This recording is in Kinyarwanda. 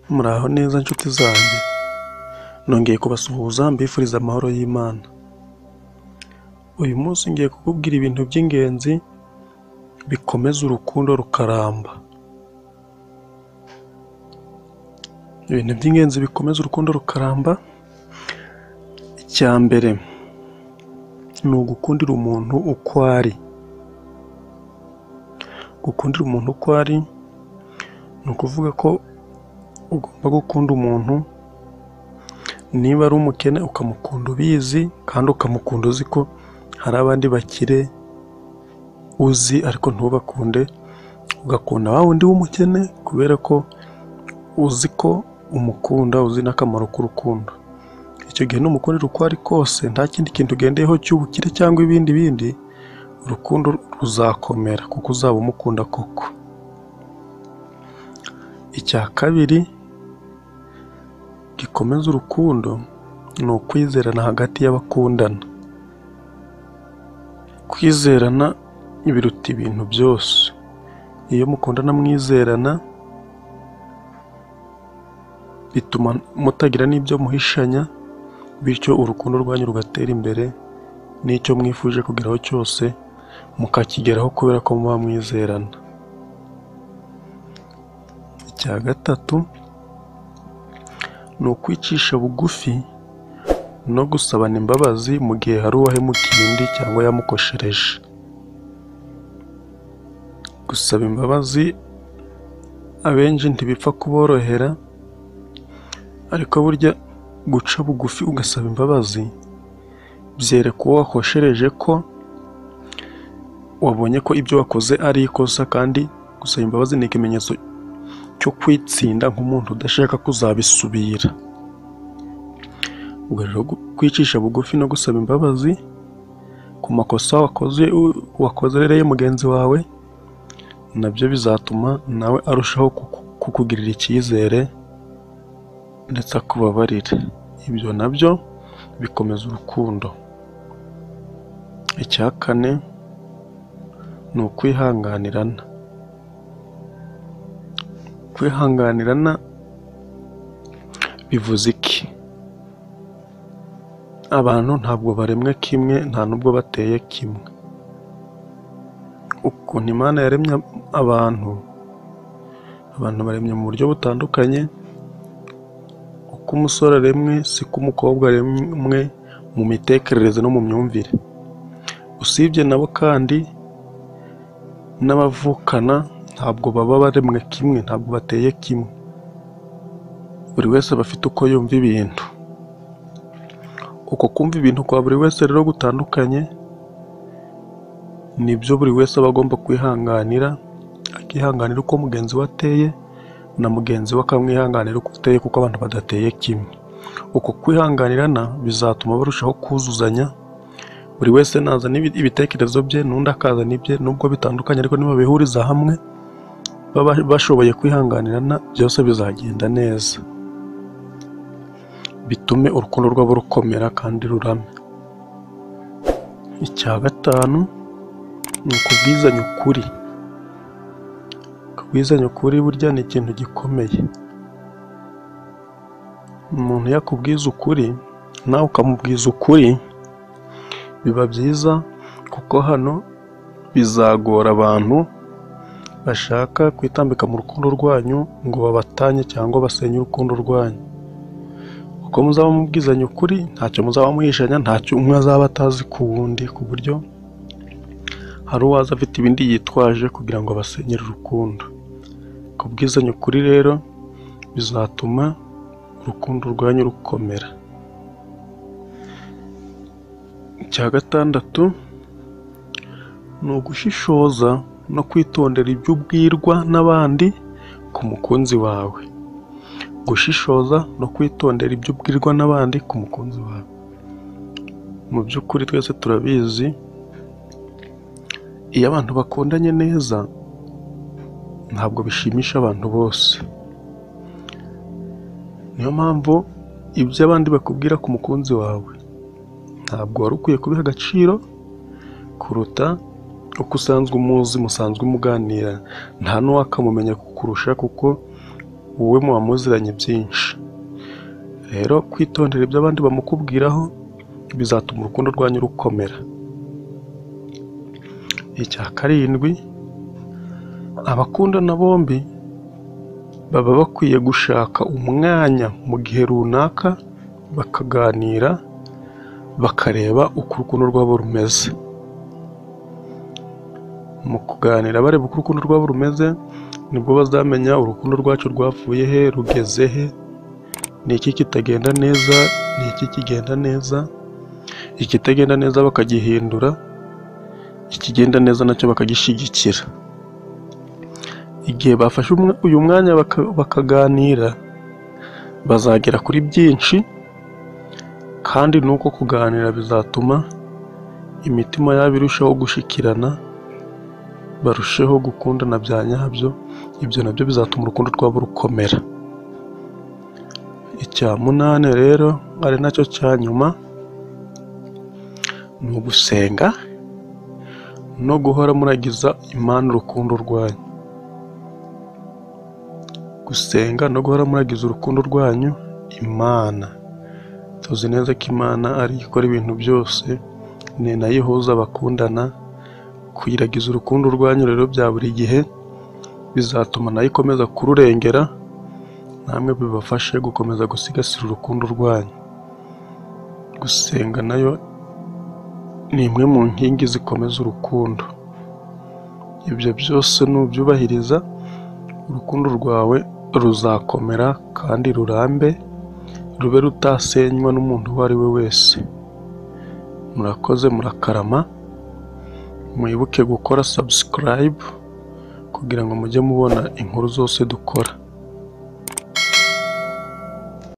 Muraho neza nshuti zanjye, nongeye kubasuhuza mbifuriza amahoro y'Imana, uyu munsi ngiye kukubwira ibintu by'ingenzi bikomeza urukundo rukaramba, ibintu by'ingenzi bikomeza urukundo rukaramba, icya mbere ni ugukundira umuntu uko ari, gukundira umuntu uko ari ni ukuvuga ko ugomba gukunda umuntu niba ari umukene ukamukunda ubizi kandi ukamukunda uzi ko hari abandi bakire uzi ariko ntubakunde, ugakunda wa wundi w'umukene kubera ko uzi ko umukunda uzi n'akamaro k'urukundo, icyo gihe numukundira uko ari kose nta kindi kintu ugendeyeho cy'ubukire cyangwa ibindi bindi, urukundo ruzakomera kuko uzaba umukunda koko, icya kabiri gikomeza urukundo ni ukwizerana hagati y'abakundana, kwizerana biruta ibintu byose, iyo mukundana mwizerana bituma mutagira n'ibyo muhishanya bityo urukundo rwanyu rugatera imbere n'icyo mwifuje kugeraho cyose mukakigeraho kubera ko muba mwizerana, icya gatatu ni ukwicisha bugufi no gusabana imbabazi mu gihe hari uwahemukiye undi cyangwa yamukoshereje, gusaba imbabazi abenshi ntibipfa kuborohera ariko burya guca bugufi ugasaba imbabazi byereka uwo wakoshereje ko wabonye ko ibyo wakoze ari ikosa kandi gusaba imbabazi ni ikimenyetso cyo kwitsinda nk'umuntu udashaka kuzabisubira, ubwo rero kwicisha bugufi no gusaba imbabazi ku makosa wakoze wakoreye mugenzi wawe nabyo bizatuma nawe arushaho kukugirira icyizere ndetse akubabarira, ibyo nabyo bikomeza urukundo, icya kane ni ukwihanganirana, kwihanganirana bivuze iki? Abantu ntabwo baremwe kimwe nta n'ubwo bateye kimwe, ukuntu Imana yaremye abantu, abantu baremye mu buryo butandukanye, uko umusore aremwe siko umukobwa aremwe mu mitekerereze no mu myumvire, usibye nabo kandi n'abavukana ntabwo baba baremwe kimwe, ntabwo bateye kimwe, buri wese aba afite uko yumva ibintu, uko kumva ibintu kwa buri wese rero gutandukanye nibyo buri wese aba agomba kwihanganira, akihanganira uko mugenzi we ateye na mugenzi we akamwihanganira uko ateye kuko abantu badateye kimwe, uko kwihanganirana bizatuma barushaho kuzuzanya, buri wese nazana ibitekerezo bye n'undi akazana ibye nubwo bitandukanye ariko nibabihuriza hamwe baba bashoboye kwihanganirana byose bizagenda neza, bitume urukundo rwabo rukomera kandi rurame, icya gatanu ni ukubwizanya ukuri, kubwizanya ukuri burya ni ikintu gikomeye, umuntu iyo akubwiza ukuri nawe ukamubwiza ukuri biba byiza kuko hano bizagora abantu bashaka kwitambika mu rukundo rwanyu ngo babatanye cyangwa basenye urukundo rwanyu, uko muzaba mubwizanya ukuri ntacyo muzaba muhishanya, ntacyo umwe azaba atazi ku wundi ku buryo hari uwaza afite ibindi yitwaje kugira ngo abasenyere urukundo, kubwizanya ukuri rero bizatuma urukundo rwanyu rukomera, icya gatandatu ni ugushishoza no kwitondera ibyo ubwirwa n'abandi ku mukunzi wawe, gushishoza no kwitondera ibyo ubwirwa n'abandi ku mukunzi wawe, mu by'ukuri twese turabizi iyo abantu bakundanye neza ntabwo bishimisha abantu bose, niyo mpamvu ibyo abandi bakubwira ku mukunzi wawe ntabwo wari ukwiye kubiha agaciro kuruta uko usanzwe umuzi musanzwe muganira, nta n'uwakamumenya kukurusha kuko wowe muba muziranye byinshi rero kwitondera ibyo abandi bamukubwiraho bizatuma urukundo rwanyu rukomera icya karindwi abakundana bombi baba bakwiye gushaka umwanya mu gihe runaka bakaganira bakareba uko urukundo rwabo rumeze mu kuganira bareba uko urukundo rwabo rumeze nibwo bazamenya urukundo rwacu rwavuye he rugeze he ni iki kitagenda neza ni iki kigenda neza ikitagenda neza bakagihindura ikigenda neza nacyo bakagishyigikira igihe bafashe umwe- uyu mwanya baka- bakaganira bazagera kuri byinshi kandi n'uko kuganira bizatuma imitima yabo irushaho gushikirana barusheho gukundana bya nyabyo ibyo nabyo bizatuma urukundo rwabo rukomera icya munani rero ari nacyo cya nyuma ni ugusenga no guhora muragiza imana urukundo rwanyu gusenga no guhora muragiza urukundo rwanyu imana tuzi neza ko imana ari yo ikora ibintu byose ni nayo ihuza abakundana kuyiragiza urukundo rwanyu rero bya buri gihe bizatuma nayo ikomeza kururengera namwe bibafashe gukomeza gusigasira urukundo rwanyu gusenga nayo ni imwe mu nkingi zikomeza urukundo ibyo byose nubyubahiriza urukundo rwawe ruzakomera kandi rurambe rube rutasenywa n'umuntu uwo ari we wese murakoze murakarama mwibuke gukora subscribe kugira ngo mujye mubona inkuru zose dukora